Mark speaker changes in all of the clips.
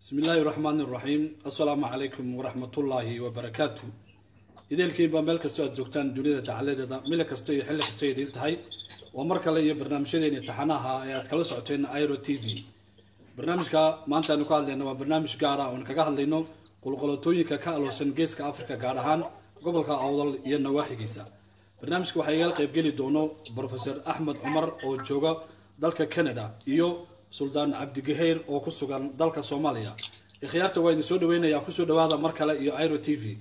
Speaker 1: bismi illaahi raxmaani raxiim assalaamu calaykum waraxmatullaahi wabarakaatu ideelkiinbaa meel kastoo aad joogtaan duniyada tacaladeeda mila kasta iyo xilli kasta idiin tahay waa mar kale iyo barnaamijyadeeni taxanaha ee aad kala socoteen iro t v barnaamijka maanta aynu ka hadlayna waa barnaamij gaara oon kaga hadlayno qulqolatooyinka ka aloosan geeska africa gaar ahaan gobolka awdal iyo nawaaxigiisa barnaamijka waxaa igala qaybgeli doono brofeor axmed cumar oo jooga dalka canada iyo suldaan cabdigaheyr oo ku sugan dalka soomaaliya ikhyaarta waa idin soo dhaweynayaa kusoo dhawaada mar kale iyo iro t v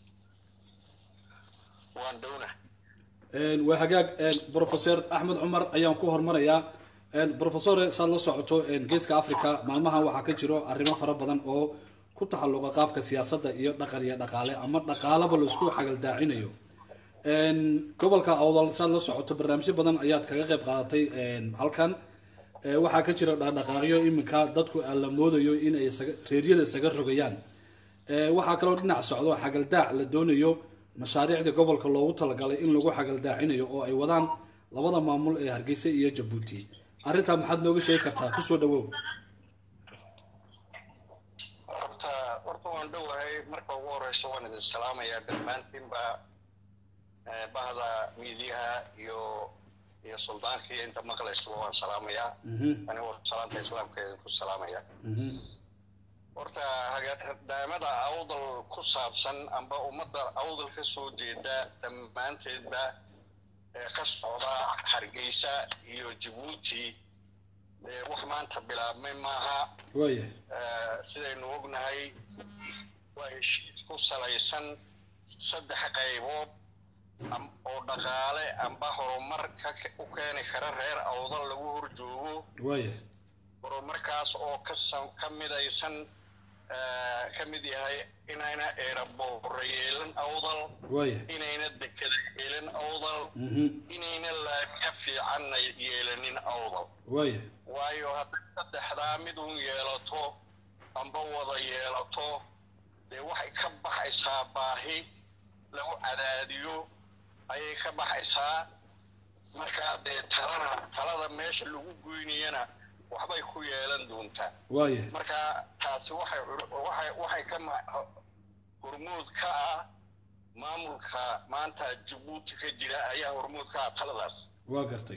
Speaker 1: waa hagaag brofeor axmed cumar ayaan ku hormarayaa brofesore saad la socoto geeska africa maalmahan waxaa ka jiro arrimo fara badan oo ku taxalluqa qaabka siyaasadda iyo dhaqan iyo dhaqaale ama dhaqaalaba laisku xagaldaacinayo gobolka awdal saad la socoto barnaamijyo badan ayaad kaga qayb qaadatay halkan waxaa ka jira dhaqdhaqaaqyo iminka dadku la moodayo in ay reeryada isaga rogayaan waxaa kaloo dhinac socdo xagaldaac la doonayo mashaariicda gobolka loogu talagalay in lagu xagaldaacinayo oo ay wadaan labada maamul ee hargeysa iyo jabuuti arrintaa maxaad nooga sheegi kartaa kusoo dhawow
Speaker 2: horta horta waan dhowahay marka ugu horeysa waan idin salaamayaa dhammaantiinba bahda miidiyaha iyo iyo suldaankii inta maqlaysaba waan salaamayaa anigoo salaanta islaamka idinku salaamaya horta hagaadhaamada awdal ku saabsan amba ummadda awdal ka soo jeeda dhammaanteedba ee ka socda hargeysa iyo jabuuti wax maanta bilaabmay maaha
Speaker 1: waaya
Speaker 2: sidaynu ognahay waa heshiis ku salaysan saddex qaybood oo dhaqaale amba horumar u keeni kara reer awdal lagu horjoogo
Speaker 1: waaya
Speaker 2: horumarkaas oo ka midaysan ka mid yahay inayna eeraboora yeelan awdal
Speaker 1: waaya
Speaker 2: inayna dekada yeelan awdal inayna laamiya fiicanna yeelanin awdal
Speaker 1: waaya
Speaker 2: waayo hadday saddexdaa mid un yeelato amba wada yeelato dee waxay ka baxaysaa baahi lagu cadaadiyo ayay ka baxaysaa markaa dee talana talada meesha lagu goynayana waxbay ku yeelan doontaa
Speaker 1: waaya
Speaker 2: marka taasi waxay waxay waxay ka hormuud ka ah maamulka maanta jabuuti ka jira ayaa hormuud ka ah taladaas
Speaker 1: waa gartay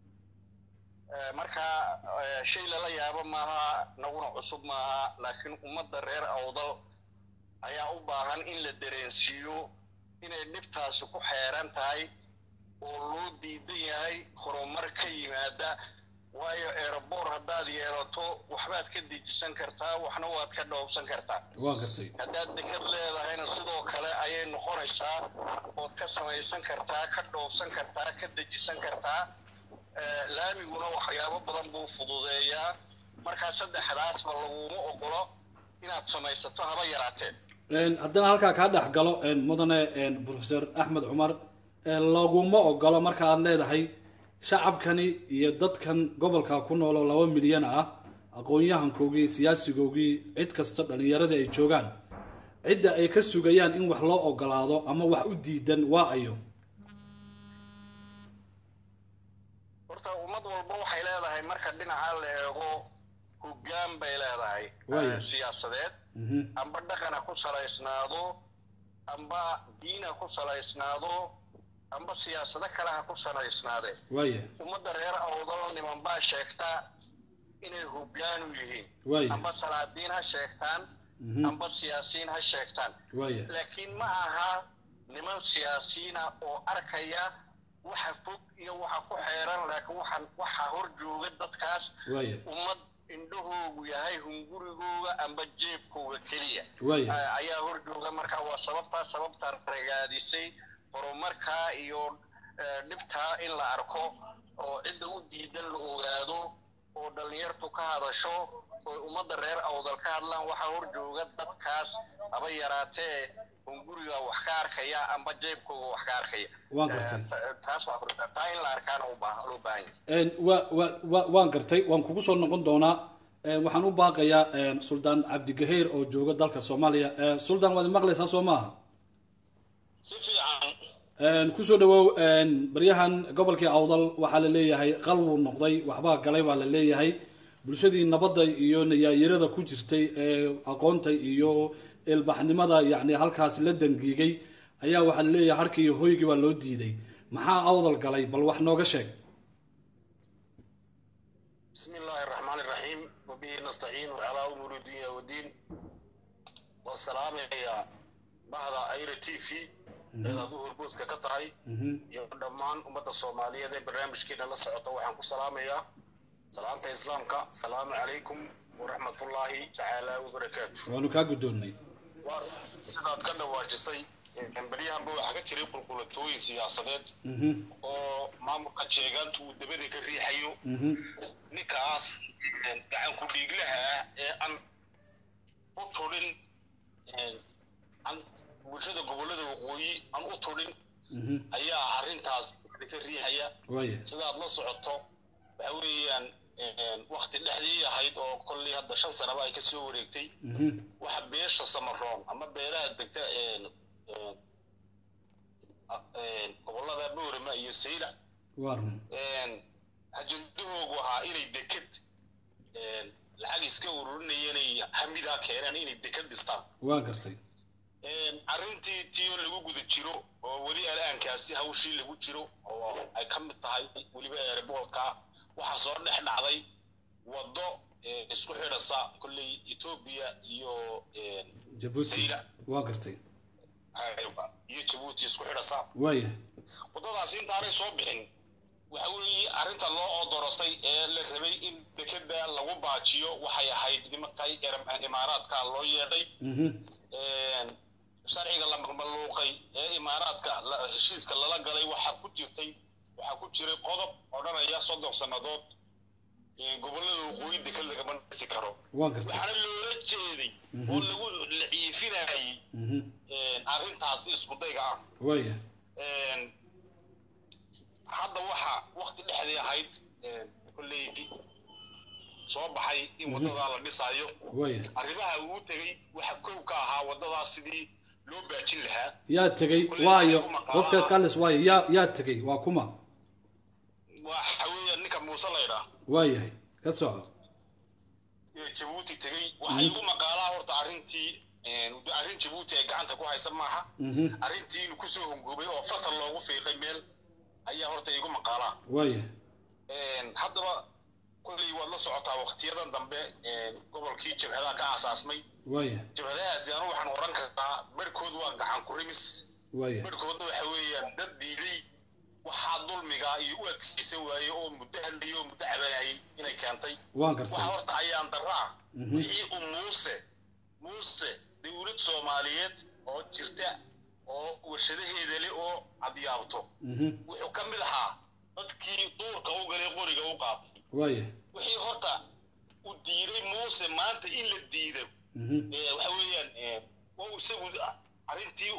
Speaker 2: marka shay lala yaabo maaha naguna cusub maaha laakiin ummadda reer awdal ayaa u baahan in la dareensiiyo inay dhibtaasi ku xeeran tahay oo loo diidan yahay horumar ka yimaada waayo eeraboor haddaad yeelato waxbaad ka dejisan kartaa waxna waad ka dhoobsan kartaa
Speaker 1: waa gartay
Speaker 2: haddaad dekad leedahayna sidoo kale ayay noqonaysaa ood ka samaysan kartaa ka dhoobsan kartaa ka dejisan kartaa laamiguna waxyaabo badan buu fududeeyaa markaa saddexdaasba laguma ogolo inaad samaysato haba yaraatee
Speaker 1: haddana halkaa kaa dhex galo mudane profesor axmed cumar laguma ogolo marka aad leedahay shacabkani iyo dadkan gobolka ku nooloo laba milyan ah aqoon-yahankoogii siyaasigoogii cid kasta dhallinyaradii ay joogaan cidda ay ka sugayaan in wax loo ogolaado ama wax u diidan waa ayo
Speaker 2: horta ummad walba waxay leedahay marka dhinaca la eego hoggaan bay leedahay
Speaker 1: Waaya.
Speaker 2: siyaasadeed amba dhaqana ku salaysnaado amba diina ku salaysnaado amba siyaasado kale ha ku salaysnaadee
Speaker 1: waaya
Speaker 2: ummadda reer awdal niman baa sheegta inay hoggaan u yihiin
Speaker 1: waaya
Speaker 2: amba salaadiin ha sheegtaan amba siyaasiyiin ha sheegtaan
Speaker 1: waaya
Speaker 2: laakiin ma aha niman siyaasiyiina oo arkaya waxa fog iyo waxa ku xeeran laakiin waxaan waxa hor jooga dadkaas
Speaker 1: waaya
Speaker 2: ummad indhahoogu yahay hungurigooga amba jeebkooga keliya
Speaker 1: waaya
Speaker 2: a- ayaa hor jooga marka waa sababtaa sababtaa ragaadisay horumarkaa iyo eh, dhibtaa in la arko oo cidda u diidan la ogaado oo dhallinyartu ka hadasho oo ummadda reer awdal ka hadlaan waxaa hor jooga dadkaas haba yaraatee hunguriga wax ka arkaya amba jeebkooga wax ka arkaya
Speaker 1: Waan gartay.
Speaker 2: Eh, ta- taas waa furta- taa in la arkaana u baahan loo baahan yahay
Speaker 1: wa wa wa waan gartay waan kugu soo noqon doonaa waxaan u baaqayaa suldaan cabdigaheyr oo jooga dalka soomaaliya suldaan waad maqlaysaa soo maaha
Speaker 2: si fiican
Speaker 1: kusoo dhawow baryahan gobolkii awdal waxaa la leeyahay qalwuu noqday waxbaa galay baa la leeyahay bulshadii nabadda iyo nayaayirada ku jirtay ee aqoonta iyo ilbaxnimada yacni halkaas la dangiigay ayaa waxaa leeyahay harkii iyo hoygii baa loo diiday maxaa awdal galay bal wax nooga sheeg
Speaker 3: بسم الله الرحمن الرحيم وبه نستعين على أمور الدنيا والدين والسلام يا بعد أير تي في إذا ظهر بود كقطعي يا دمان أمة الصومالية ذي برنامج كده لسه وحن سلام يا سلامة إسلامك السلام عليكم ورحمة الله تعالى وبركاته
Speaker 1: waanu kaa guddoonnay
Speaker 3: sidaad ka dhawaajisay baryahanba waxaa ka jiray qulqulatooyin siyaasadeed oo maamulka jeegaantu uu dabada ka riixayo ninkaas gacan ku dhiiglaha ah ee aan u tudhin aan bulshada gobollada waqooyi aan u tudhin ayaa arrintaas ka riixaya
Speaker 1: waaya
Speaker 3: sidaad la socoto waxa weeyaan wakti dhexdii ahayd oo kolley hadda shan sanaba ay kasoo wareegtay waxa beesha samaroon ama beelaha degta gobollada boorama iyo saylac
Speaker 1: waa run
Speaker 3: ajendahoogu ahaa inay deked lacag iska ururinaya inay hamidaa keenaan inay deked dhistaan
Speaker 1: waa gartay
Speaker 3: arrintii tiyo lagu guda jiro oo weli alaankaasi hawshii lagu jiro oo ay ka mid tahay weliba airboortka waxaa soo dhex dhacday waddo isku xidhasa kolley etoobiya iyo
Speaker 1: jabuuti
Speaker 3: Sayla.
Speaker 1: waa gartay
Speaker 3: iyo jabuuti isku xidhasa
Speaker 1: waaya
Speaker 3: waddadaas intaanay soo bixin waxa weeye arrinta loo odorosay ee la rabay in dekeda lagu baajiyo waxay ahayd nimankay Iram- imaaraadka loo yeedhay sharciga la maluuqay ee imaaraadka la- heshiiska lala galay waxaa ku jirtay waxaa ku jiray qodob odhanaya soddon sannadood gobollada waqooyi deked lagama dhisi karo
Speaker 1: waa gartay
Speaker 3: waxaana loola jeeday oo lagu la ciifinayay arrintaas iskudayga ah
Speaker 1: waaya
Speaker 3: hadda waxa wakti dhexdii ahayd kolley soo baxay in waddadaa la dhisaayo
Speaker 1: waaya
Speaker 3: arrimaha uu tegey waxa kow ka ahaa waddadaas sidii loo baajin lahaa
Speaker 1: yaa tegey waayo qofka kalis waayo yaa yaa tegey waa kuma
Speaker 3: waxa weeya ninka muuse laydhaa
Speaker 1: waayahay ka soco
Speaker 3: ee jabuuti tegey waxa igu maqaalaa horta arrintii arrin jabuuti ay gacanta ku haysa maaha arrintii inuu kusoo hongoobay oo fartan loogu fiiqay meel ayaa horta igu maqaalaa
Speaker 1: waaya
Speaker 3: haddaba kolley waad la socotaa waktiyadan dambe gobolkii jabhadaha ka aasaasmay
Speaker 1: waaya
Speaker 3: jabhadahaasi anu waxaan oran karaa barhkood waa gacan ku rimis
Speaker 1: waaya
Speaker 3: barhkoodna waxa weeyaan dad diiday waxaa dulmigaa iyo u adkeysan waayey oo muddo hadlayay oo muddo cabanayay inay keentay
Speaker 1: waan
Speaker 3: waxa
Speaker 1: gartay
Speaker 3: horta ayaan daraa wixii uu muuse muuse dowlad soomaaliyeed oo jirta oo warshadaheeda leh oo adyaabto wuxuu ka mid ahaa dadkii duurka u galay qoriga u qaatay
Speaker 1: waaya
Speaker 3: wixii horta u diiday muuse maanta in la diido ee waxa weeyaan ee, waa uu isagu arrintii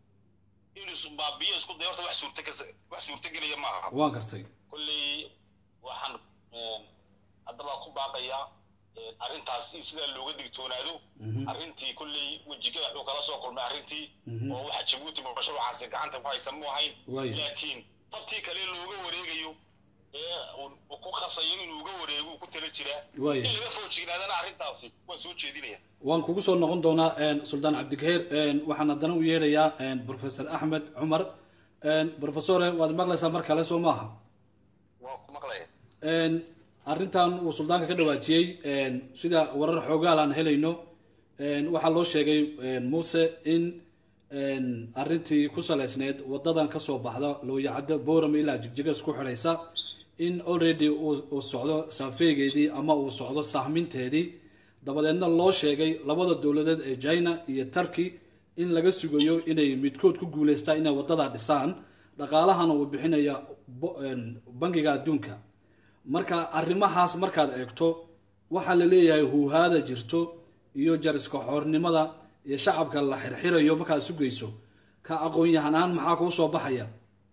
Speaker 3: inuu baabiyo isku day horta wax suurta wax suurtagelaya ma aha
Speaker 1: waan gartay
Speaker 3: kolley waxaan een, haddaba ku baaqayaa een, arrintaas in sidaa looga digtoonaado arrintii kolley wejigada wuxuu kala soo kulmay arrintii oo waxa jabuuti mashruucaasi gacanta ku haysan mu ahayn
Speaker 1: Waayo.
Speaker 3: laakiin tabtii kale looga wareegayo ee uu uu ku qasayo inuu uga wareego uu ku tala jiraa
Speaker 1: Waayo.
Speaker 3: in laga foojignaadana arrintaasi waan soo jeedinaya
Speaker 1: waan kugu soo noqon doonaa een, suldaan cabdikaheer een, waxaan haddana u yeedhayaa een, professor axmed cumar een, professore waad maqlaysaa mar kale soo maaha
Speaker 3: waa ku maqlaya
Speaker 1: een, arrintan uu suldaanka ka dhawaajiyey een, sida warar xoogaal aan helayno een, waxaa loo sheegay een, muuse in een, arrintii ku saleysneed wadadan kasoo baxda looyacaddo boram ilaa jigjiga isku xidhaysa in already uu uu socdo saafeegeedii ama uu socdo sahminteedii dabadeedna loo sheegay labada dowladeed ee china iyo turkey in laga sugayo inay midkood ku guuleystaan inay wadada dhisaan dhaqaalahana uu bixinaya bo- een, bangiga adduunka marka arrimahaas markaad eegto waxaa la leeyahay huuhaada jirto iyo jariska xoornimada iyo shacabka la xirxirayo markaad sugayso ka aqoon-yahanaan maxaa kuu soo baxaya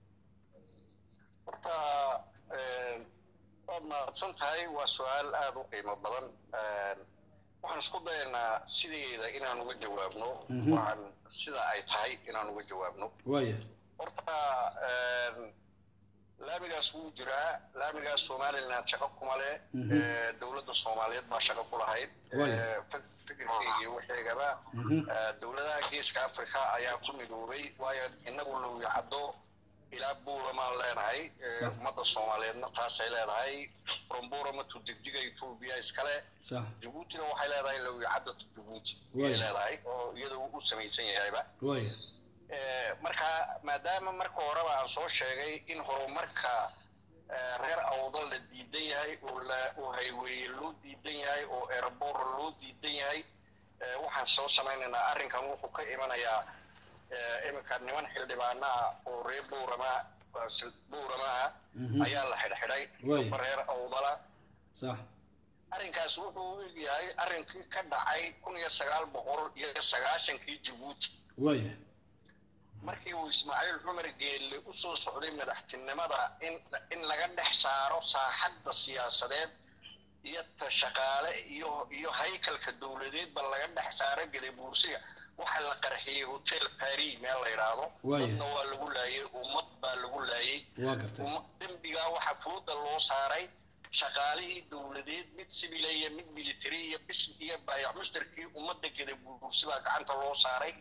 Speaker 2: horta een, waad mahadsan tahay waa su-aal aada u qiimo badan Een, waxaan isku dayaynaa sideeda inaan uga jawaabno waxaan sida ay tahay inaan uga jawaabno
Speaker 1: waaya
Speaker 2: horta een, laamigaas wuu jiraa laamigaas somaliland shaqo kuma leh dowladda soomaaliyeed baa shaqo ku lahayd fikirkeyga iyo waxeegaba dowladaha geeska africa ayaa ku midoobay waayo inagu lowi caddo ilaa buuramaan leenahay ummadda soomaaliyeedna taasay leedahay from buurama to degdiga etoobiya iskale jabuutina waxay leedahay lowi caddo to jabuuti ayay leedahay oo iyada u samaysan yahayba marka maadaama marka horeba aan soo sheegay in horumarka reer awdal la diidan yahay oo highweye loo diidan yahay oo airboor loo diidan yahay waxaan soo samaynaynaa arrinkan wuxuu ka imanayaa iminka niman xildhibaanaha oo reer buurama buurama ah ayaa la xidhxidhay reer awdala arrinkaas wuxuu u egyahay arrinkii ka dhacay kun iyo sagaal boqol iyo sagaashankii jabuuti markii uu ismaaciil cumar geelle u soo socday madaxtinimada in in laga dhex saaro saaxadda siyaasadeed iyo ta shaqaale iyo iyo haykalka dowladeedba laga dhex saaro gadabuursiga waxaa la qarxiyey hotel paris meel la yidhaahdo dadna waa lagu laayay ummad baa lagu laayay dembigaa waxaa fooda loo saaray shaqaalihii dowladeed mid civil iyo mid military iyo bis iyo baayac mushtarkii ummadda gadabuursi baa gacanta loo saaray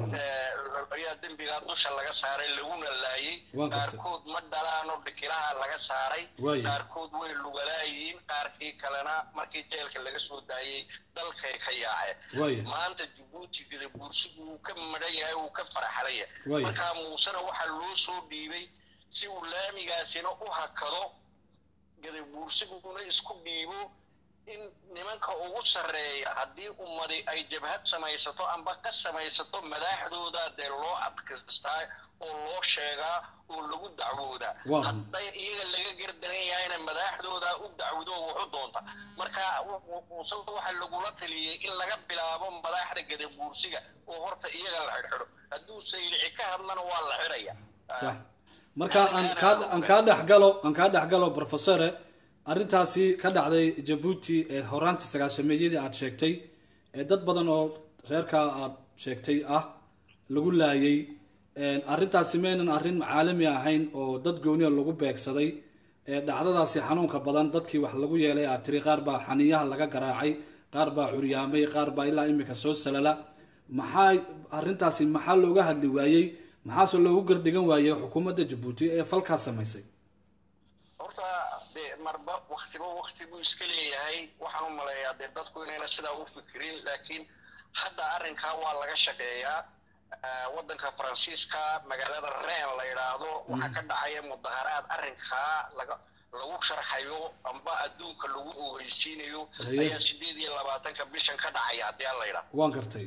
Speaker 2: ayaa dembigaa dusha laga saaray laguna laayay qaarkood ma dhalaanoo dhikilaha laga saaray qaarkood way lugalaayiin qaarkii kalena markii jeelka laga soo daayay dalkay ka yaaceen maanta jabuuti gadabuursigu wuu ka madhan yahay wuu ka faraxlaya markaa muusena waxaa loo soo dhiibay si uu laamigaasina u hakado gadabuursiguna isku dhiibo in nimanka ugu sarreeya haddii ummadi ay jabhad samaysato amba ka samaysato madaxdooda dee loo adkaystaa oo loo sheegaa oo lagu dacwoodaa hadday iyaga laga gardaran yahayna madaxdooda u dacwado wuxu doonta marka muuse waxaa lagula taliyey in laga bilaabo madaxda gadabuursiga oo horta iyaga la xidhxidho hadduu saylici ka hadlana waa la xidhaya
Speaker 1: marka aan kaa aan kaa dhexgalo aan kaa dhexgalo professore arrintaasi ka dhacday jabuuti ee horaantii sagaashameeyadii aada sheegtay ee dad badan oo reerkaa aada sheegtay ah lagu laayay arrintaasi maynan arrin caalami ahayn oo dad gooniya lagu beegsaday ee dhacdadaasi xanuunka badan dadkii wax lagu yeelay aad tiri qaar baa xaniyaha laga garaacay qaar baa curyaamay qaar baa ilaa imika soo salala maxaa arrintaasi maxaa looga hadli waayey maxaase loogu gardhigan waayey xukuumadda jabuuti ee falkaas samaysay
Speaker 2: horta de marba waktiba wakti buu iska leeyahay waxaan u maleeyaa dee dadku inayna sidaa u fikirin laakiin hadda arrinkaa waa laga shaqeeyaa waddanka faransiiska magaalada reen la yidhaahdo waxaa ka dhacaya mudaharaad arrinkaa laga lagu sharxayo amba adduunka lagu ogeysiinayo ayaa sideed iyo labaatanka bishan ka dhacaya haddii aan la yidhaahdo
Speaker 1: waan gartay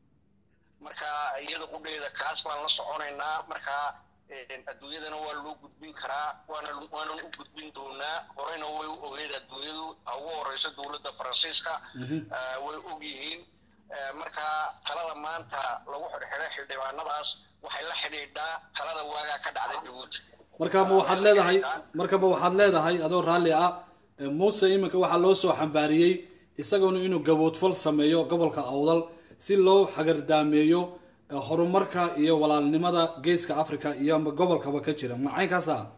Speaker 2: marka iyada qudheeda kaas baan la soconaynaa marka adduunyadana waa loo gudbin karaa waana waanan u gudbin doonaa horeyna way u ogeed adduunyadu ugu horeyso dowladda faransiiska way og yihiin marka talada maanta lagu xidhxidhay xildhibaanadaas waxay la xidhiidhaa talada waagaa ka dhacday jabuuti
Speaker 1: marka ma waxaad leedahay marka ma waxaad leedahay adoo raalli ah muuse iminka waxaa loo soo xambaariyey isaguna inuu gaboodfal sameeyo gobolka awdal si loo xagardaameeyo horumarka iyo walaalnimada geeska africa iyo amba gobolkaba ka jira macaynkaas ah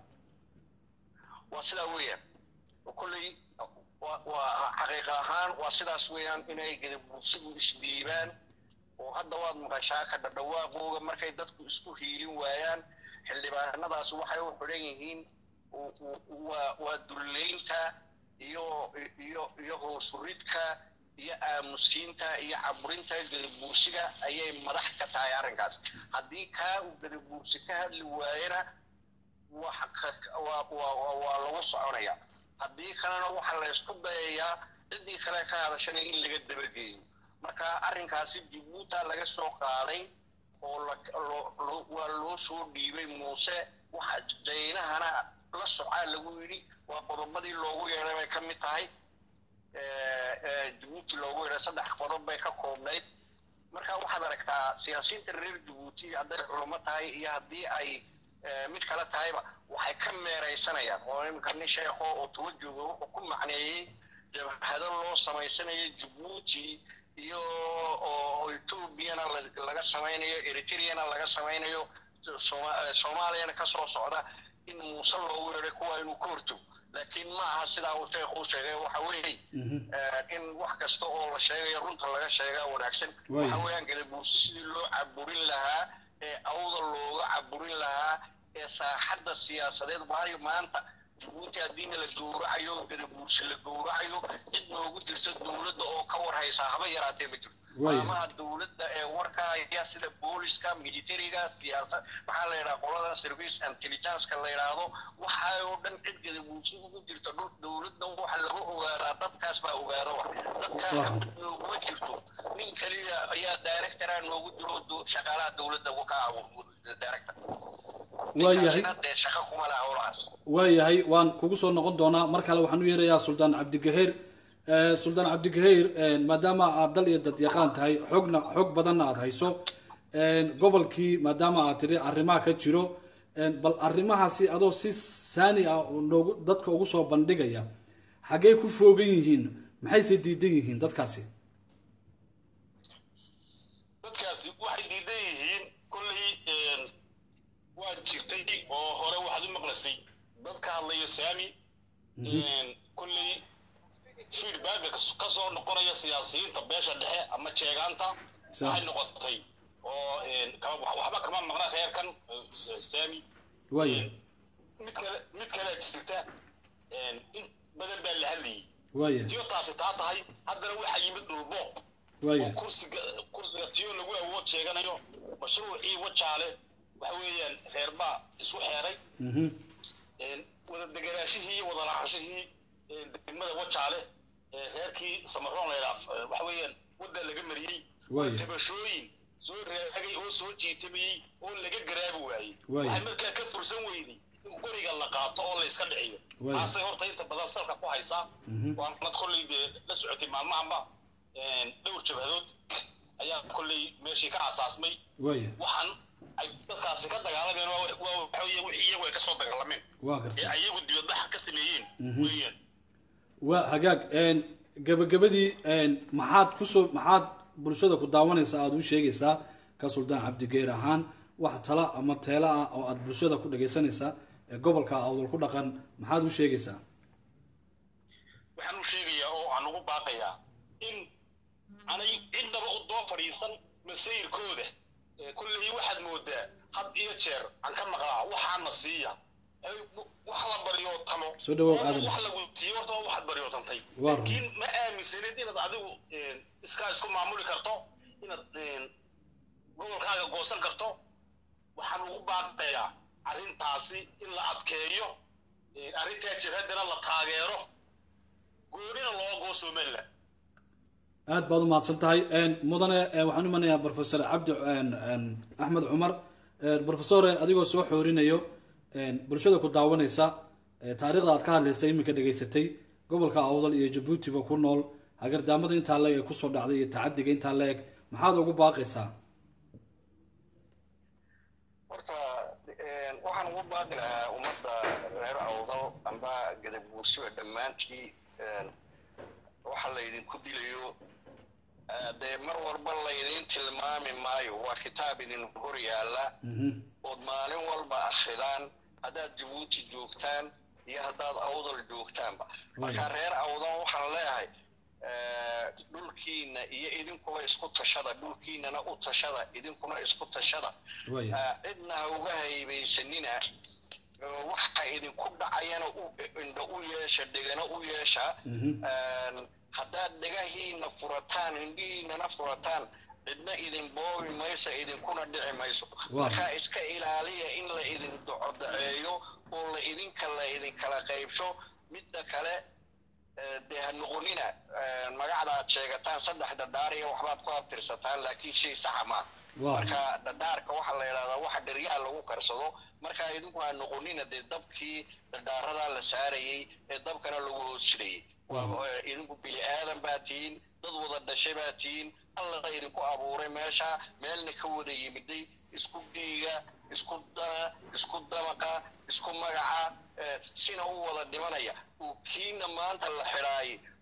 Speaker 2: waa sidaa weeyaan kolley waa xaqiiqa ahaan waa sidaas weeyaan inay gadabuursigu isdhiibaan oo hadda waad maqashaa ka dhadhawaaqooga markay dadku isku hiilin waayaan xildhibaanadaas waxay u xidhan yihiin waa waa dullaynta iyo iyo iyo hoosuridka iyo aamusiinta iyo caburinta gadabuursiga ayay madax ka tahay arrinkaas haddii kaa uu gadabuursi ka hadli waayana waa lagu soconaya haddii kalena waxaa la ysku dayayaa ciddii kale ka hadashana in laga dabageeyo marka arrinkaasi jabuuta laga soo qaaday oo waa loo soo dhiibay muuse waxa jaynahana la socaa lagu yidhi waa qodobadii loogu yeedhay bay ka mid tahay jabuuti loogu yeedhay saddex qodob bay ka koobnayd marka waxaad aragtaa siyaasiyiinta reer jabuuti hadday culamo tahay iyo haddii ay mid kale tahayba waxay ka meeraysanayaan oo iminka nin sheekho oo tuba jooga wuxuu ku macneeyey jabhado loo samaysanayo jabuuti iyo oo etoobiyana laga samaynayo eritreana laga samaynayo soomaaliyana ka soo socda in muuse loogu yeedhay kuwa inuu ka hortago laakiin ma aha sidaa uu sheekhu sheegay waxa weeye in wax kasta oo la sheegayo runta laga sheegaa wanaagsan waxa weeyaan gadabuursi sidii loo caburin lahaa ee awda looga caburin lahaa ee saaxadda siyaasadeed waayo maanta jabuuti haddiina la gowracayo gadabuursi la gowracayo cid noogu jirta dowladda oo ka war haysaa haba yaraatee ma jirto maamaha dowladda ee warkaaya sida booliska militariga siyaasad maxaa la yidhaha qolada service intelligenceka la yidhaahdo waxa oo dhan cid gadabuursi ugu jirta dhul dowladda waxa laga ogaadaa dadkaas baa ogaada wa dadkaa xabad nooguma jirto nin keliya ayaa directora noogu jiro shaqaalaha dowladda ka abuur director
Speaker 1: waayahay
Speaker 2: shaqo kuma laha howlahaas
Speaker 1: waayahay waan kugu soo noqon doonaa mar kale waxaan u yeerayaa suldaan cabdigaheer suldaan cabdigaheer maadaama aad dal iyo dad yaqaan tahay xogna xog badanna aad hayso gobolkii maadaama aad tiri arrimaha ka jiro bal arrimahaasi adoo si saani ah noogu dadka ugu soo bandhigaya xaggee ku foogan yihiin maxayse diidan yihiin dadkaasi
Speaker 3: dadkaasi waxay diidan yihiin kolley waa jirtay oo hore waxaad u maqlasay dad ka hadlaya saami kolley feedbacka ka soo noqonaya siyaasiyiinta beesha dhexe ama jeegaanta waxay noqotay oo waxba kama maqna reerkan saami
Speaker 1: waaya
Speaker 3: mid kale mid kale jirta in badan baa la hadlayay
Speaker 1: waaya
Speaker 3: tiyo taasi taa tahay haddana waxaa yimid dhulbooq
Speaker 1: waaya
Speaker 3: oo kursiga kursiga tiyo lagu awood sheeganayo mashruucii wajaale waxa weeyaan reer baa isu xeeray wada deganaashihii iyo wada lacanshihii degmada wajaale reerkii samaroon laydhaa waxa weeyaan wadda laga mariyey
Speaker 1: Waaya.
Speaker 3: tabashooyin soo raagay oo soo jiitamayey oo laga garaabi waayey
Speaker 1: Waaya.
Speaker 3: waxay markaa ka fursan weyday in qoriga la qaato oo la iska dhiciyo
Speaker 1: Waaya.
Speaker 3: taasay horta inta badan salka ku haysaa waanad kolley dee la socotay maalmahanba dhowr jabhadood ayaa kolley meeshii ka asaasmay
Speaker 1: waaya
Speaker 3: waxaan ay dadkaasi ka dagaalameen waa waa waxa weeye wixii iyagu ay ka soo dagaalameen
Speaker 1: waa
Speaker 3: ee
Speaker 1: gartay
Speaker 3: ayagu dibadbaxa ka sameeyeen weeyaan
Speaker 1: waa hagaag gabagabadii maxaad kusoo maxaad bulshada ku daawanaysa aada u sheegaysaa ka suldaan cabdigeer ahaan wax tala ama teela ah oo aada bulshada ku dhagaysanaysaa ee gobolka awdal ku dhaqan maxaad u sheegaysaa
Speaker 3: waxaan u sheegayaa oo aan ugu baaqayaa in anay cidnaba u doo fadhiisan masayirkooda ee kolley waxaad moodaa had iyo jeer aan ka maqlaa waxaana siiya ay wax la baryootamo
Speaker 1: Soo dhawow,
Speaker 3: oo
Speaker 1: Aadan.
Speaker 3: wax lagu siiyo horta waa waxaad baryootantay
Speaker 1: Waa run.
Speaker 3: laakiin ma aaminsanid inaad adigu iskaa isku maamuli karto inaad gobolkaaga goosan karto waxaan ugu baaqayaa arrintaasi in la adkeeyo arrintaa jabhaddana la taageero goonina loo goo somaliland
Speaker 1: aad baad u mahadsan tahay mudane eh, waxaan u imanayaa professor cabdi axmed cumar professore adigoo soo xoorinayo bulshada ku daawanaysa eh, taariikhda aad ka hadlaysa iminka dhegaysatay gobolka awdal iyo jabuutiba ku nool hagardaamada intaa leeg ee kusoo dhacday iyo tacadiga intaa leeg maxaad ugu baaqaysaa
Speaker 2: horta waxaan ugu baaqi lahaa ummadda reer awdal amba gadabuursiba dhammaantii waxa laydinku dilayo dee mar walba laydin tilmaami maayo waa kitaab idin hor yaalla ood maalin walba akhridaan haddaad jabuuti joogtaan iyo haddaad awdal joogtaanba marka reer awdal waxaan leeyahay dhulkiina iyo idinkuba isku tashada dhulkiinana u tashada idinkuna isku tashada
Speaker 1: Waaya.
Speaker 2: cidna ha uga haybaysanina waxa idinku dhacayana u- indho u yeesha dhegana u yeesha haddaad dhegahiina furataan indhihiinana furataan cidna idin boobi maysa idinkuna dhici mayso
Speaker 1: Waa.
Speaker 2: markaa iska ilaaliya in la idin docodaceeyo oo la idinka la idinkala qaybsho midda kale eh, dee ha noqonina eh, magacda aad sheegataan saddex dhadhaariya waxbaad ku abtirsataan laakiin shay saxa maa
Speaker 1: Waa.
Speaker 2: marka dhadhaarka waxaa la yidhahdaa waxa dheryaha lagu karsado marka idinku ha noqonina dee dabkii dhadhaaradaa la saarayey ee dabkana lagu hoos jirayey waa eh, idinku bini aadan baa tihiin dad wada dhashay baa tihiin alla idinku abuuray meesha meelna ka wada yimiday isku dhiiga isku dana isku damaqa isku magaca eh, sina u wada dhimanaya uu kiina maanta la xidhaayay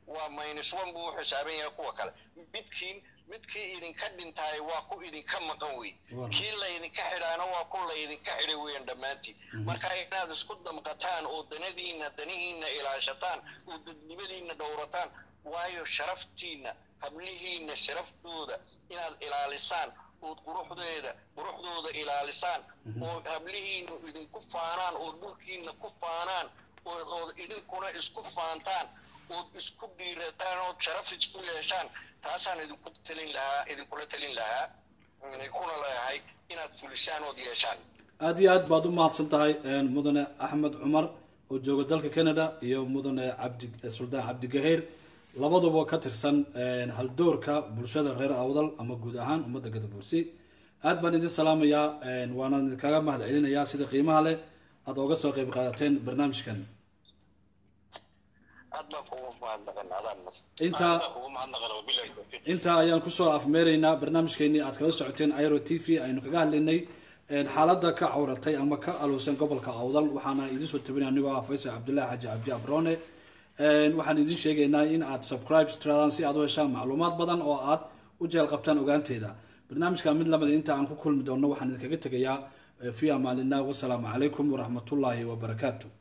Speaker 2: waa minus one buu u xisaaban yahay kuwa kale midkiin midkii idinka dhintaay waa ku idinka maqan wey
Speaker 1: War.
Speaker 2: kii laydinka xidhaana waa ku laydinka xidhay weyan dhammaantiin marka inaad isku damqataan oo danadiinna danihiinna ilaashataan oo dadnimadiinna dhowrataan waayo sharaftiinna hablihiinna sharaftooda inaad ilaalisaan ood quruxdeeda quruxdooda ilaalisaan oo hablihiinna idinku faanaan oo dhulkiinna ku faanaan ood ood idinkuna isku faantaan ood isku dhiirataan ood sharaf isku yeeshaan taasaan idinku talin lahaa idinkula talin lahaa idinkuna leeyahay inaad fulisaan ood yeeshaan
Speaker 1: aad iyo aad baad u mahadsan tahay een, mudane axmed cumar oo jooga dalka canada iyo mudane cabdi eh, suldaan cabdigaheer labaduba ka tirsan een, haldoorka bulshada reer awdal ama guud ahaan ummadda gadabuursi aad baan idin salaamayaa een, waana idinkaga mahad celinayaa sida qiimaha leh aad ooga soo qeyb qaadateen barnaamijkan
Speaker 2: aad baan kugu mahadnaqan adaan mas
Speaker 1: intaa
Speaker 3: Aad baan kugu mahadnaqan wabillahi tawfiiq
Speaker 1: intaa ayaan kusoo afmeeraynaa barnaamijkeenii aad kala socoteen iro t v aynu kaga hadlaynay een, xaaladda ka cawratay ama ka aluusan gobolka awdal waxaana idin soo tabinay anigoo ah faysal cabdullaahi xaji cabdi abrone Een, waxaan idin sheegaynaa in aad subscribe tiradaan si aad u heshaan macluumaad badan oo aad u jeel qabtaan ogaanteeda barnaamijka mid lamida inta aan ku kulmi doonno waxaan idinkaga tegayaa eh, fi amaanillah wasalaamu calaykum waraxmatullaahi wabarakaatu